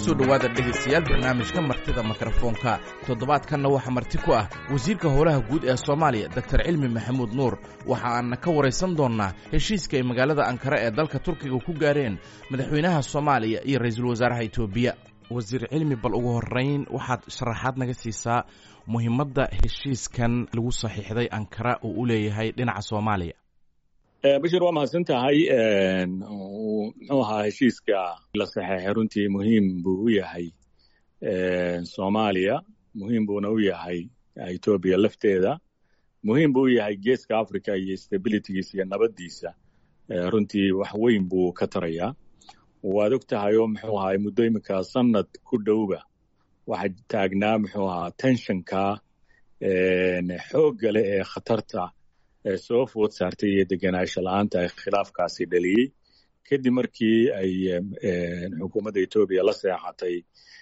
kusoo dhowaada dhegaystayaal barnaamijka martida mikrofoonka toddobaadkanna waxaa marti ku ah wasiirka howlaha guud ee soomaaliya doktor cilmi maxamuud nuur waxa aanna ka waraysan doonnaa heshiiska ay magaalada ankara ee dalka turkiga ku gaareen madaxweynaha soomaaliya iyo ra-iisul wasaaraha etoobiya wasiir cilmi bal ugu horrayn waxaad sharaxaad naga siisaa muhiimadda heshiiskan lagu saxiixday ankara uu u leeyahay dhinaca soomaaliya bashir waa mahadsan tahay muxuu ahaa heshiiska la saxeexay runtii muhiim buu u yahay soomaaliya muhiim buuna u yahay etoobiya lafteeda muhiim buu u yahay geeska africa iyo stabilitygiisa iyo nabaddiisa runtii wax weyn buu ka tarayaa waad og tahay oo muxuu ahaa muddo iminka sanad ku dhowba waxaa taagnaa muxuu ahaa tensionka xoogga leh ee khatarta soo food saartay iyo degenaansho la-aanta ay khilaafkaasi dhaliyey kadib markii ay xukuumadda etoobiya la seexatay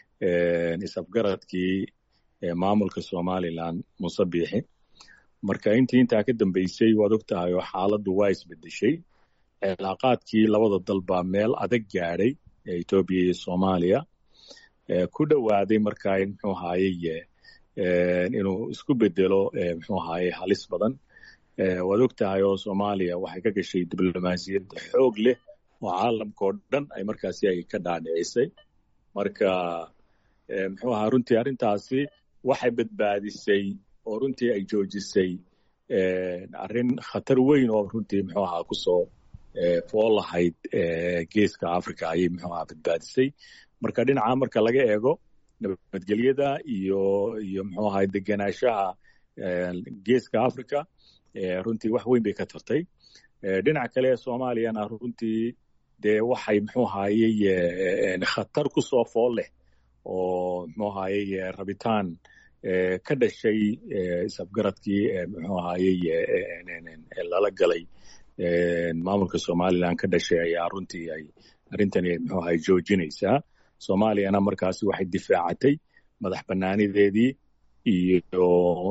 isafgaradkii maamulka somalilan muse biixi marka intii intaa ka dambeysay waad og tahay oo xaaladdu waa isbedeshay cilaaqaadkii labada dal baa meel adag gaadhay etoobiya iyo soomaaliya ku dhowaaday marka muxuu ahaaye inuu isku bedelo muxuu ahaaye halis badan waad og tahay oo soomaaliya waxay ka gashay diblomaasiyad xoog leh oo caalamka oo dhan ay markaasi ay ka dhaadhicisay marka muxuu ahaa runtii arrintaasi waxay badbaadisay oo runtii ay joojisay arrin khatar weyn oo runtii muxuu ahaa kusoo fool lahayd geeska africa ayay muxuu ahaa badbaadisay marka dhinaca marka laga eego nabadgelyada iyo iyo muxuu ahaa degenaanshaha geeska africa runtii wax weyn bay ka tartay dhinaca kale ee soomaaliyana runtii dee waxay muxuu ahaaye khatar ku soo fool leh oo muxuu ahaaye rabitaan ka dhashay isafgaradkii muxuu ahaaye lala galay maamulka somalilan ka dhashay ayaa runtii ay arrintani muxuu ahay joojinaysaa soomaaliyana markaasi waxay difaacatay madax bannaanideedii iyo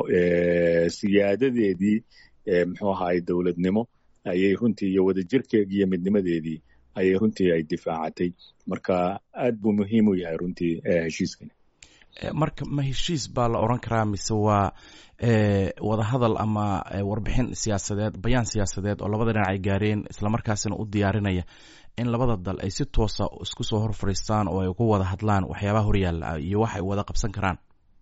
siyaadadeedii muxuu ahaay dowladnimo ayay runtii iyo wadajirkeedii iyo midnimadeedii ayay runtii ay difaacatay marka aad buu muhiim u yahay runtii heshiiskani marka ma heshiis baa la odran karaa mise waa wadahadal ama warbixin siyaasadeed bayaan siyaasadeed oo labada dhinac ay gaareen islamarkaasina u diyaarinaya in labada dal ay si toosa isku soo hor fadhiistaan oo ay uga wada hadlaan waxyaabaha horyaalla iyo wax ay wada qabsan karaan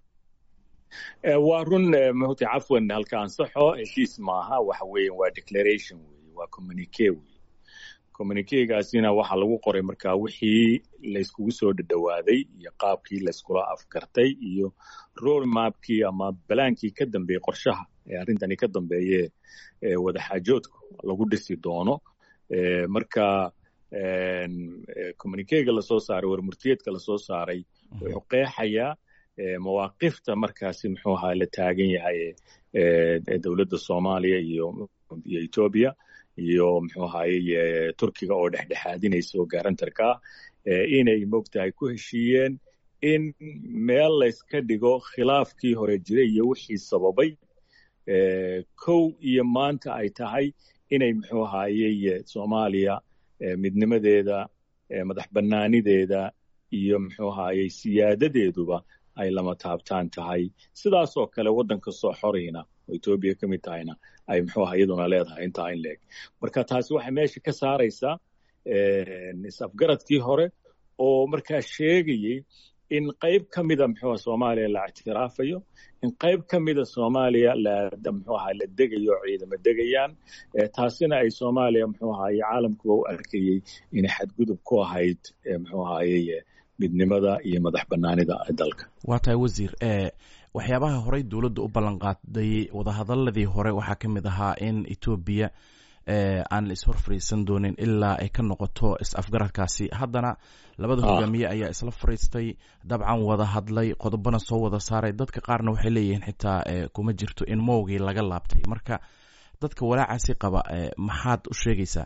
waa run mta cafwan halka ansaxo heshiis maaha waxa weeye waa declaration weye waa communique weye communiquegaasina waxaa lagu qoray markaa wixii layskugu soo dhadhowaaday iyo qaabkii layskula afgartay iyo road mapkii ama balaankii ka dambeeyey qorshaha ee arrintani ka dambeeye wadaxaajoodku lagu dhisi doono marka communiquega lasoo saaray warmurtiyeedka lasoo saaray wuxuu qeexayaa mawaaqifta markaasi muxuu ahaa la taagan yahay dowladda soomaaliya iyo iyo etoobiya iyo muxuu ahaye turkiga oo dhexdhexaadinaysa oo garantarka inay mogtahay ku heshiiyeen in meel layska dhigo khilaafkii hore jiray iyo wixii sababay kow iyo maanta ay tahay inay muxuu ahaye soomaaliya midnimadeeda madax bannaanideeda iyo muxuu ahaye siyaadadeeduba ay lama taabtaan tahay sidaasoo kale waddanka soo xorayna oo etoobiya ka mid tahayna ay muxuu aha iyaduna leedahay intaa in leeg marka taasi waxay meesha ka saaraysaa is-afgaradkii hore oo markaa sheegayey in qayb ka mida muxuu soomaaliya la ictiraafayo in qayb ka mida soomaaliya la muxuu aha la degayo oo ciidamo degayaan taasina ay soomaaliya muxuu ahaye caalamkuba u arkayey inay xadgudub ku ahayd muxuu ahaye midnimada iyo madax banaanida dalka waa tahay wasiir waxyaabaha horey dowladda u ballan qaaday wadahadaladii hore waxaa ka mid ahaa in etoobiya aan la ishor fadhiisan doonin ilaa ay ka noqoto is-afgaradkaasi haddana labada hogaamiye ayaa isla fadhiistay dabcan wada hadlay qodobana soo wada saaray dadka qaarna waxay leeyihiin xitaa kuma jirto in mowgii laga laabtay marka dadka walaacaasi qaba maxaad u sheegaysaa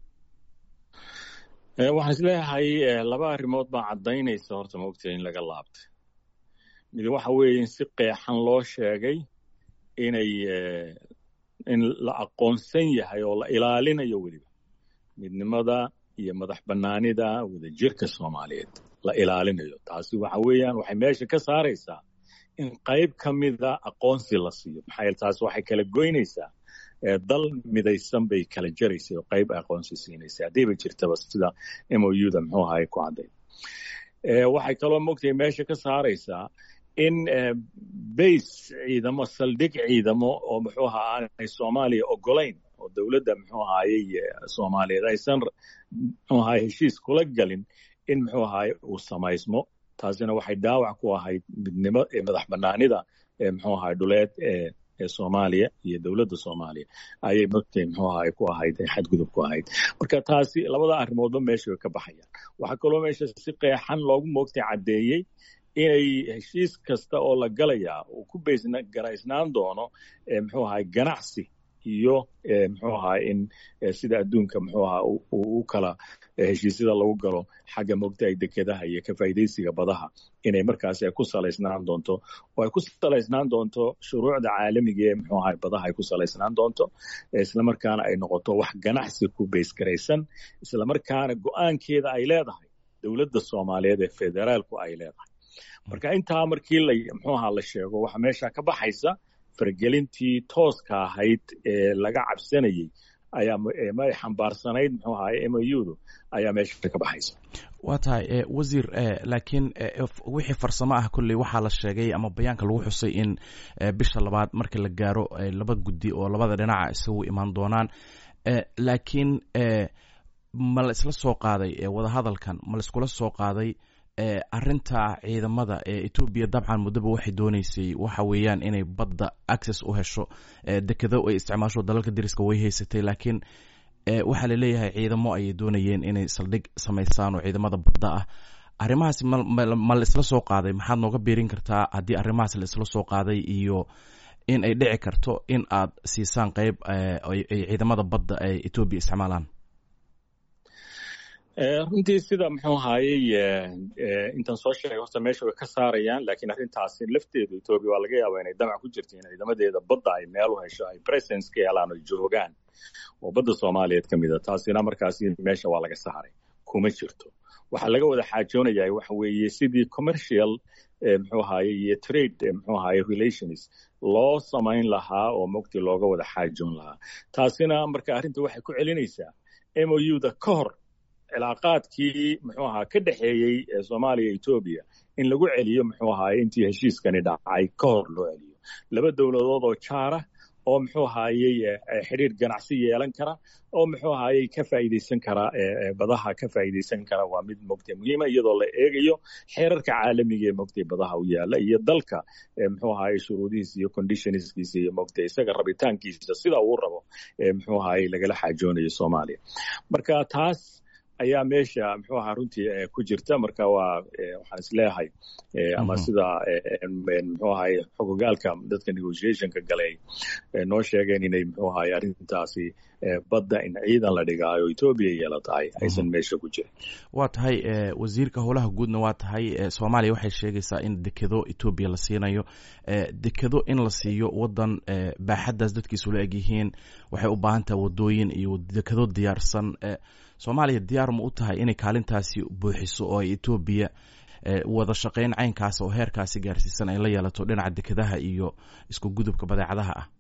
waxaan isleeyahay laba arrimood baa caddaynaysa horta maogtahay in laga laabtay mid waxa weeye in si qeexan loo sheegay inay in la aqoonsan yahay oo la ilaalinayo weliba midnimada iyo madax bannaanida wadajirka soomaaliyeed la ilaalinayo taasi waxa weeyaan waxay meesha ka saaraysaa in qayb ka mida aqoonsi la siiyo maxaa yeele taasi waxay kala goynaysaa dal midaysan bay kala jaraysay oo qayb aqoonsi siinaysay haddayba jirtaba sida m o u da muxuu ahaye ku cadday waxay kaloo mogtahay meesha ka saaraysaa in base ciidamo saldhig ciidamo oo muxuu ahaa aanay soomaaliya ogolayn oo dowladda muxuu ahaayey soomaaliyeed aysan muxuu ahaye heshiis kula galin in muxuu ahaye uu samaysmo taasina waxay dhaawac ku ahayd midnimo madax banaanida muxuu ahaye dhuleed ee ee soomaaliya iyo dowladda soomaaliya ayay mogtay muxuu ahaye ku ahayd xadgudub ku ahayd marka taasi labada arrimoodba meesha way ka baxayaan waxaa kaloo meesha si qeexan loogu moogtay caddeeyey inay heshiis kasta oo la galayaa uu ku garaysnaan doono muxuu ahaye ganacsi iyo muxuu ahaye in sida adduunka muxuu ahaa u kala heshiisyada lagu galo xagga mogtahay dekedaha iyo ka faa'iidaysiga badaha inay markaasi ay ku salaysnaan doonto oo ay ku salaysnaan doonto shuruucda caalamiga ee muxuu ahaye badaha ay ku salaysnaan doonto islamarkaana ay noqoto wax ganacsi ku baysgaraysan islamarkaana go-aankeeda ay leedahay dowladda soomaaliyeed ee federaalku ay leedahay marka intaa markii la muxuu ahaa la sheego waxa meesha ka baxaysa fargelintii tooska ahayd ee laga cabsanayey ayaa may xambaarsanayd muxuu ahaye m o u-du ayaa meesha ka baxaysa waa tahay wasiir laakiin wixii farsamo ah kolley waxaa la sheegay ama bayaanka lagu xusay in bisha labaad marka la gaaro laba guddi oo labada dhinaca isagu imaan doonaan laakiin ma la isla soo qaaday wadahadalkan ma la iskula soo qaaday arinta ciidamada ee etoobiya dabcan muddaba waxay dooneysay waxa weeyaan inay badda access u hesho dekedo ay isticmaasho dalalka dariska way haysatay laakiin waxaa laleeyahay ciidamo ayay doonayeen inay saldhig samaysaan oo ciidamada badda ah arrimahaas ma la isla soo qaaday maxaad nooga biirin kartaa haddii arrimahaas la isla soo qaaday iyo in ay dhici karto in aad siisaan qeyb ay ciidamada badda ay etoobiya isticmaalaan runtii sida muxuu ahaayey intaan soo sheegay horta meesha way ka saarayaan laakiin arrintaasi lafteedu etoobiya waa laga yaabaa inay damac ku jirto in ciidamadeeda badda ay meel u hesho ay presence ka helaan oo joogaan oo badda soomaaliyeed ka mid a taasina markaasi meesha waa laga saaray kuma jirto waxaa laga wada xaajoonayaa waxa weeye sidii commercial muxuu ahaye iyo trade muxuu ahaye relations loo samayn lahaa oo mogti looga wada xaajoon lahaa taasina marka arrinta waxay ku celinaysaa m o u da ka hor cilaaqaadkii muxuu ahaa ka dhexeeyey soomaaliya etoobiya in lagu celiyo muxuu ahaye intii heshiiskani dhacay ka hor loo celiyo laba dowladood oo jaara oo muxuu ahaayey xidhiir ganacsi yeelan kara oo muxuu ahaayey ka faa'iidaysan kara badaha ka faa'iidaysan kara waa mid mogtay muhiima iyadoo la eegayo xeerarka caalamiga ee mogtay badaha u yaala iyo dalka muxuu ahaayey shuruudihiisa iyo conditionskiisa iyo mogtay isaga rabitaankiisa sida uu rabo muxuu ahaayey lagala xaajoonayo soomaaliya marka taas ayaa meesha muxuu ahaa runtii ku jirta marka waa waxaan isleeyahay ama sida muxuu ahaye xogogaalka dadka negotiationka galay noo sheegeen inay muxuu ahaye arrintaasi badda in ciidan la dhigaayo etoobiya yeela tahay aysan meesha ku jirin waa tahay wasiirka howlaha guudna waa tahay soomaaliya waxay sheegaysaa in dekedo etoobiya la siinayo dekedo in la siiyo wadan baaxaddaas dadkiisu la egyihiin waxay u baahan tahay wadooyin iyo dekedo diyaarsan soomaaliya diyaar ma u tahay inay kaalintaasi buuxiso oo ay etoobiya wada shaqayn caynkaas oo heerkaasi gaarsiisan ay la yeelato dhinaca dekedaha iyo isku gudubka badeecadaha ah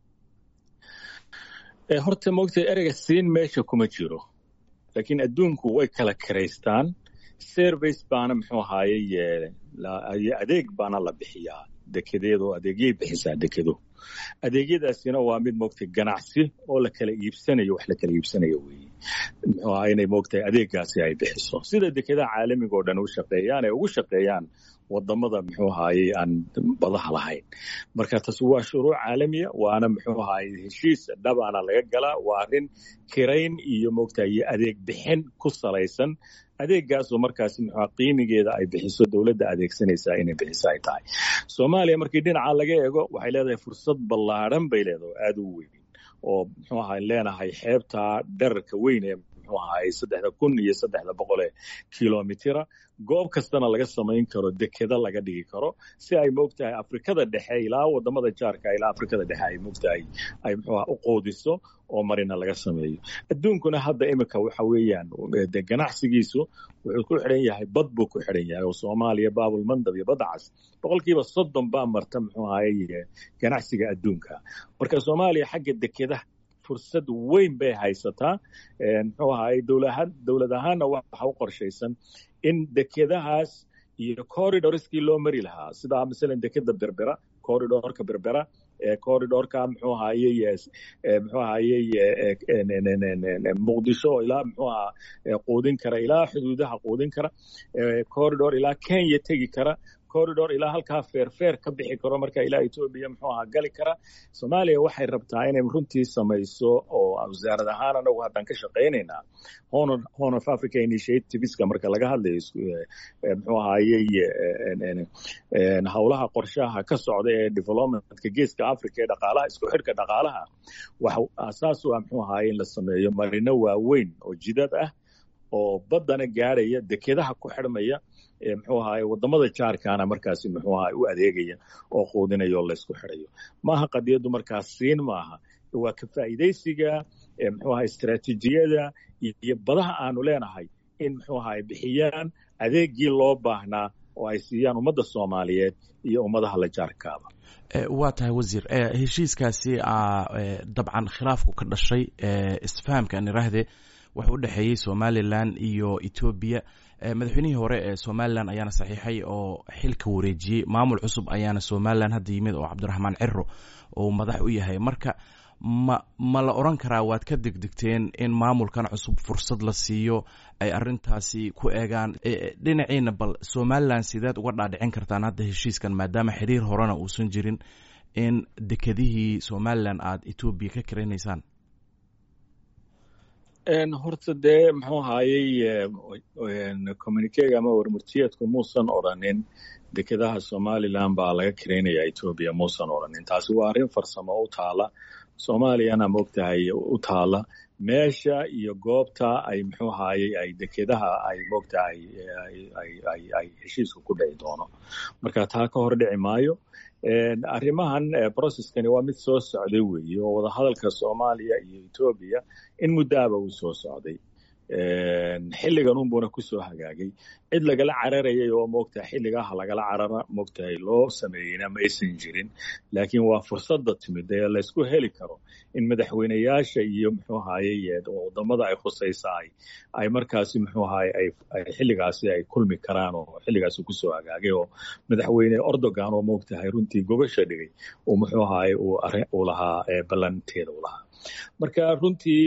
horta moogtay ereyga siin meesha kuma jiro laakiin adduunku way kala kiraystaan service baana muxuu ahaayey adeeg baana la bixiyaa dekedeedo adeegyay bixisaa dekedo adeegyadaasina waa mid moogtay ganacsi oo la kala iibsanayo wax la kala iibsanayo weeye muxuu ahaa inay moogtay adeeggaasi ay bixiso sida dekedaha caalamiga oo dhan u shaqeeyaan ay ugu shaqeeyaan wadamada muxuu ahaayey aan badaha lahayn marka taas waa shuruuc caalamiya waana muxuu ahaayey heshiis dhabaana laga galaa waa arrin kirayn iyo moogtay iyo adeeg bixin ku salaysan adeeggaasoo markaasi muxua qiimigeeda ay bixiso dowladda adeegsanaysaa inay bixiso ay tahay soomaaliya markii dhinaca laga eego waxay leedahay fursad ballaadhan bay leedahay oo aada u weyn oo muxuu ahaa leenahay xeebta dherarka weyn ee muxuu muxuu ahaay saddexda kun iyo saddexda boqol ee kilomitira goob kastana laga samayn karo dekeda laga dhigi karo si ay moogtahay afrikada dhexe ilaa wadamada jaarka ilaa afrikada dhexe ay moogtahay ay muxuuha u qoodiso oo marina laga sameeyo adduunkuna hadda imika waxa weeyaan de ganacsigiisu wuxuu ku xidhan yahay bad buu ku xidhan yahay oo soomaaliya baabul mandab iyo badda cas boqolkiiba soddon baa marta muxuu ahaye ganacsiga adduunka marka soomaaliya xagga dekedaha fursad weyn bay haysataa muxuu ahaye dowlad ahaanna waxa u qorshaysan in dekedahaas iyo corridorskii loo mari lahaa sida masalan dekeda berbera corridorka berbera corridorka muxuu ahaye muxuu ahaye muqdisho ilaa muxuu aha quudin kara ilaa xuduudaha quudin kara corridor ilaa kenya tegi kara corridor ilaa halkaa feerfeer ka bixi karo marka ilaa etoobiya muxuu ahaa gali kara soomaaliya waxay rabtaa inay runtii samayso oo wasaarad ahaan anagu haddaan ka shaqaynaynaa horn of africa initiativeska marka laga hadlayo muxuu ahaye howlaha qorshaha ka socda ee developmentka geeska africa ee dhaqaalaha isku xidhka dhaqaalaha wax asaas u ah muxuu ahaye in la sameeyo marino waaweyn oo jidad ah oo baddana gaadhaya dekedaha ku xidhmaya muxuu ahaye wadamada jaarkaana markaasi muxuu ahaye u adeegaya oo quudinaya oo laysku xidhayo maaha qadiyaddu markaas siin maaha waa ka faa'iidaysiga muxuu ahaye istaraatiijiyada iyo badaha aanu leenahay in muxuu ahaye bixiyaan adeegii loo baahnaa oo ay siiyaan ummadda soomaaliyeed iyo ummadaha la jaarkaaba waa tahay wasiir heshiiskaasi dabcan khilaafku ka dhashay isfahamka aan iraahde wuxuu u dhexeeyey somalilan iyo etoobiya madaxweynihii hore ee somalilan ayaana saxiixay oo xilka wareejiyey maamul cusub ayaana somalilan hadda yimid oo cabdiraxmaan ciro uu madax u yahay marka ma ma la odran karaa waad ka degdegteen in maamulkan cusub fursad la siiyo ay arintaasi ku eegaan dhinaciina bal somalilan sideed uga dhaadhicin kartaan hadda heshiiskan maadaama xiriir horena uusan jirin in dekedihii somalilan aada etoobiya ka karaynaysaan horta dee muxuu ahaayey communikega ama warmurtiyeedku muusan odrhanin dekedaha somalilan baa laga karaynaya etoobiya muusan odrhanin taasi waa arrin farsamo u taala soomaaliyana moogtahay u taala meesha iyo goobta ay muxuu ahaayey ay dekedaha ay moogtahay ay heshiisku ku dhici doono marka taa ka hor dhici maayo arrimahan processkani waa mid soo socday weeye oo wadahadalka soomaaliya iyo etoobiya in muddaaba uu soo socday xilligan unbuna kusoo hagaagay cid lagala cararayay oo moogtahay xilligaha lagala carara moogtahay loo sameeyeyna ma aysan jirin laakiin waa fursadda timid ee laysku heli karo in madaxweyneyaasha iyo muxuu ahaye wadamada ay khusaysaay ay markaasi muxuu ahaye ay xilligaasi ay kulmi karaan oo xilligaasi kusoo hagaagay oo madaxweyne ordogan oo moogtahay runtii gobasha dhigay uu muxuu ahaye uu lahaa ballanteeda u lahaa marka runtii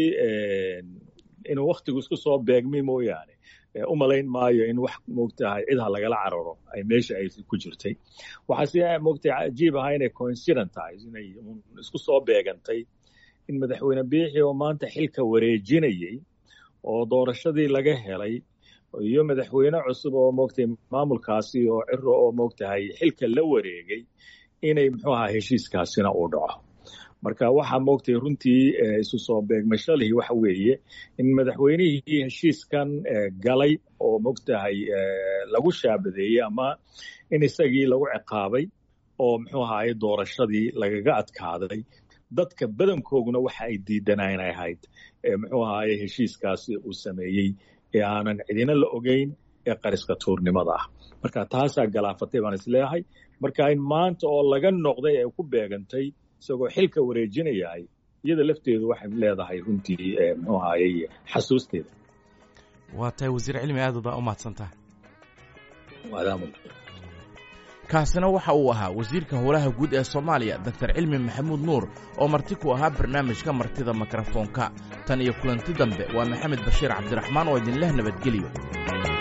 inuu waktigu isku soo beegmay mooyaane u malayn maayo in wax moogtahay cidha lagala cararo ay meesha ay ku jirtay waxaase moogtahay cajiib ahaa inay coincident tahay inay isku soo beegantay in madaxweyne biixi oo maanta xilka wareejinayey oo doorashadii laga helay iyo madaxweyne cusub oo moogtahay maamulkaasi oo ciro oo moogtahay xilka la wareegay inay muxuu ahaa heshiiskaasina uu dhaco marka waxaa moogtay runtii isu soo beegmashalihii waxa weeye in madaxweynihii heshiiskan galay oo moogtahay lagu shaabadeeyey ama in isagii lagu ciqaabay oo muxuu ahaye doorashadii lagaga adkaaday dadka badankooguna waxa ay diidanaan ahayd muxuu ahaye heshiiskaasi uu sameeyey ee aanan cidina la ogeyn ee qariska tuurnimada ah marka taasaa galaafatay baan isleeyahay marka in maanta oo laga noqday ee ku beegantay isagoo xilka wareejinayahay iyada lafteedu waxay leedahay runtii muxuu ahaye xasuusteeda waa tahay wasiir cilmi aad baa u mahadsantaha maadaama kaasina waxa uu ahaa wasiirka howlaha guud ee soomaaliya doktor cilmi maxamuud nuur oo marti ku ahaa barnaamijka martida mikrofoonka tan iyo kulanti dambe waa maxamed bashiir cabdiraxmaan oo idinleh nabadgeliyo